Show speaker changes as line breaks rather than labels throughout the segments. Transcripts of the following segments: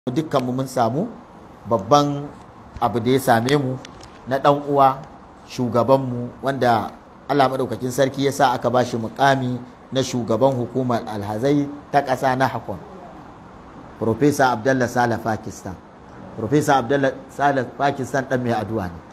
dukkanmu mun samu babban abu da ya same mu na ɗan uwa shugabanmu wanda Allah maɗaukakin sarki ya sa aka ba shi mukami na shugaban hukumar alhazai ta ƙasa na hakon Profesa Abdullah Saleh Pakistan Profesa Abdullah Saleh Pakistan ɗan mai addu'a ne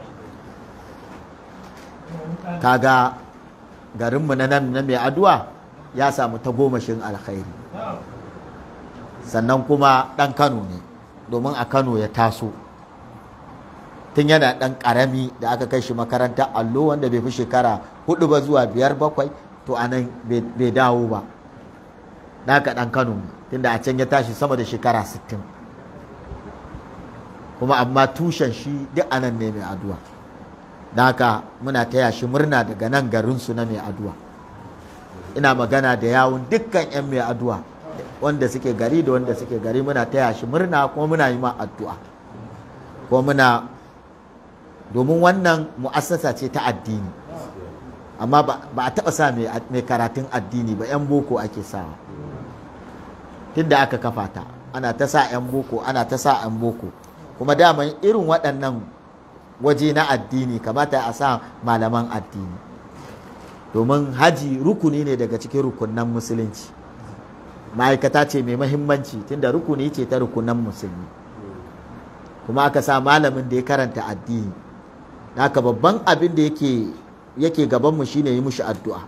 kaga garinmu na nan na mai addu'a ya samu tagomashin alkhairi sannan kuma ɗan kano ne domin a kano ya taso tun yana ɗan ƙarami da aka kai shi makaranta allo wanda bai fi shekara hudu ba zuwa biyar bakwai to a nan bai dawo ba da haka ɗan kano ne tunda a can ya tashi sama da shekara sittin kuma amma tushen shi duk a nan ne mai addu'a da haka muna taya shi murna daga nan garinsu na mai addu'a ina magana da yawun dukkan 'yan mai addu'a wanda suke gari da wanda suke gari muna taya shi murna kuma muna yi ma addu'a kuma muna domin wannan mu'assasa ce ta addini amma ba a taɓa sa mai karatun addini ba 'yan boko ake sawa tunda aka kafa ta ana ta sa 'yan boko ana ta sa 'yan boko kuma daman irin waɗannan waje na addini kamata a sa malaman addini domin haji rukuni ne daga cikin rukunan musulunci ma'aikata ce mai mahimmanci tunda rukuni ce ta rukunan musulmi kuma aka sa malamin da ya karanta addini haka babban abin da yake yake gabanmu shine yi mushi addu'a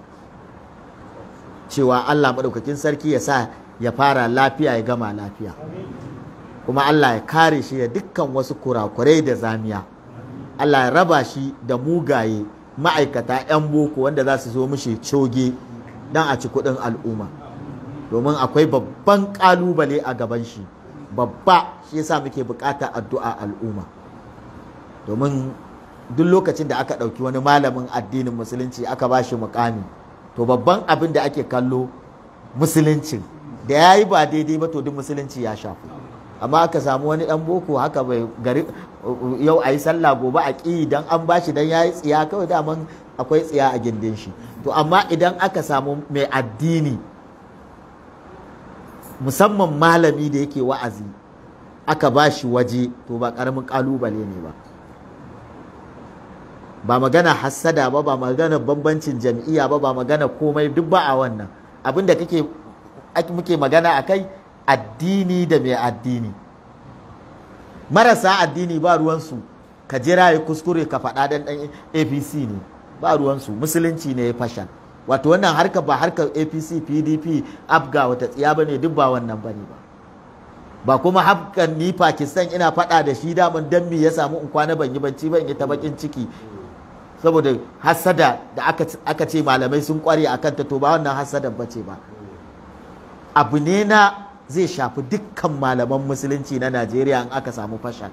cewa Allah maɗaukakin sarki ya sa ya fara lafiya ya gama lafiya kuma Allah ya kare shi da dukkan wasu kurakurai da zamiya Allah ya raba shi da mugaye ma'aikata 'yan boko wanda za su zo mushi coge don a ci kuɗin al'umma domin akwai babban ƙalubale a gaban shi babba shi yasa muke buƙatar addu'a al'umma domin duk lokacin da aka ɗauki wani malamin addinin musulunci aka ba shi mukami to babban abin da ake kallo musuluncin da ya yi ba daidai ba to duk musulunci ya shafu amma aka samu wani ɗan boko haka bai gari yau a yi sallah gobe a ƙi don an ba shi don ya yi tsiya kawai daman akwai tsiya a gindin shi to amma idan aka samu mai addini musamman malami da yake wa'azi aka ba shi waje to ba ƙaramin ƙalubale ne ba ba magana hassada ba ba magana bambancin jam'iyya ba ba magana komai duk ba a wannan abin da kake muke magana a kai addini da mai addini marasa addini ba ruwansu ka jira ya kuskure ka faɗa dan ɗan apc ne ba ruwansu musulunci ne ya fashan wato wannan harka ba harkar apc pdp abga wata tsiya ba ne duk ba wannan ba ne ba ba kuma hafkan ni pakistan ina faɗa da shi daman dan me ya samu in kwana ban yi banci ba in yi ta bakin ciki saboda hasada da aka ce malamai sun kware a kanta to ba wannan hasadan ba ce ba abu ne na zai shafi dukkan malaman musulunci na najeriya in aka samu fashal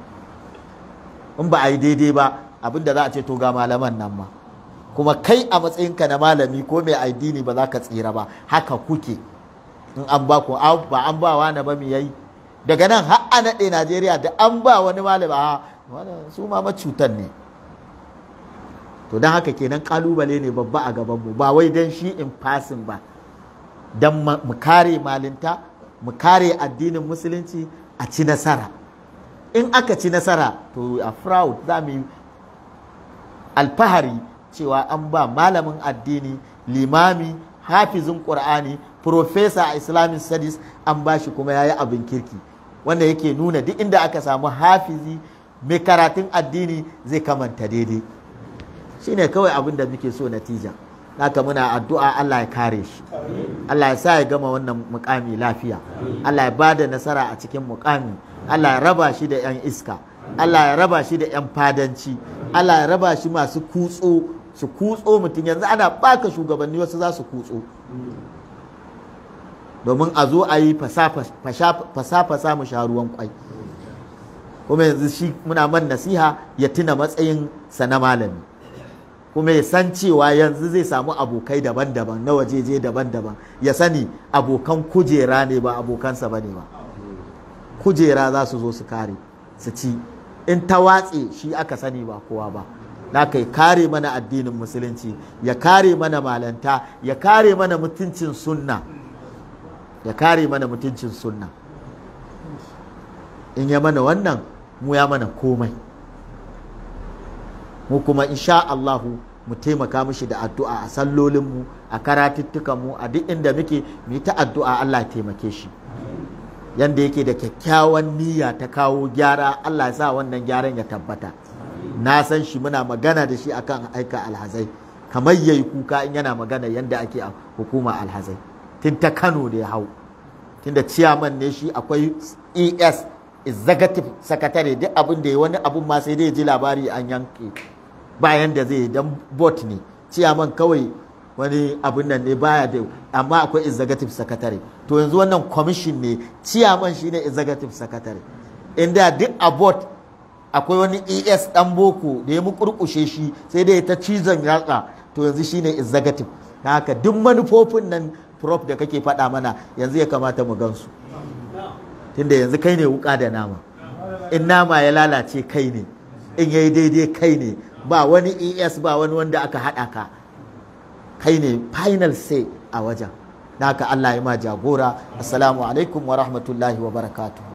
in ba a yi daidai ba abinda za a ce to ga malaman nan ma kuma kai a matsayinka na malami ko mai addini ba za ka tsira ba haka kuke in an ba ku ba an ba wani ba mu yayi daga nan har a naɗe najeriya da an ba wani malami a su ma macutan ne to don haka kenan kalubale ne babba a gabanmu ba wai don shi in fasin ba don mu kare malinta mu kare addinin musulunci a ci nasara in aka ci nasara to a fraud za mu yi alfahari cewa an ba malamin addini limami hafizin ƙur'ani profesa a islamic studies an ba shi kuma ya yi abin kirki wanda yake nuna duk inda aka samu hafizi mai karatun addini zai kamanta daidai shine kawai abin da muke so natija haka muna addu'a Allah ya kare shi Allah ya sa ya gama wannan mukami lafiya Allah ya bada nasara a cikin mukami Allah ya raba shi da 'yan iska Allah ya raba shi da 'yan fadanci Allah ya raba shi masu kutso su kutso mutum yanzu ana baka shugabanni wasu za su kutso domin a zo a yi fasa-fasa mu sha ruwan kwai kuma yanzu shi muna man nasiha ya tuna matsayin sa na malami kuma ya san cewa yanzu zai samu abokai daban-daban na wajeje daban-daban ya sani abokan kujera ne ba abokansa ba ne ba kujera za su zo su kare su ci in ta watse shi aka sani ba kowa ba na kai kare mana addinin musulunci ya kare mana malanta ya kare mana mutuncin sunna ya kare mana mutuncin sunna in ya mana wannan mu ya mana komai mu kuma insha Allahu mu taimaka mishi da addu'a a sallolinmu a karatuttukanmu a duk inda muke mu yi ta addu'a Allah ya taimake shi yanda yake da kyakkyawan niyya ta kawo gyara Allah ya sa wannan gyaran ya tabbata na san shi muna magana da shi akan aika alhazai kamar yayi kuka in yana magana yanda ake a hukuma alhazai tun ta Kano da ya hau tunda ciyaman ne shi akwai ES executive secretary duk abin da ya wani abun ma sai dai ji labari an yanke bayan da zai dan bot ne ciyaman kawai wani abin nan ne baya da amma akwai executive secretary to yanzu wannan commission ne ciyaman shine executive secretary inda duk a bot akwai wani es dan boko da ya mukurkushe shi sai dai ta cizon yatsa to yanzu shine executive haka duk manufofin nan prof da kake faɗa mana yanzu ya kamata mu gansu tunda yanzu kai ne wuka da nama in nama ya lalace kai ne in yayi daidai kai ne ba wani es ba wani wanda aka haɗa ka kai ne final say a wajen haka Allah ya ma jagora assalamu alaikum wa rahmatullahi wa barakatuh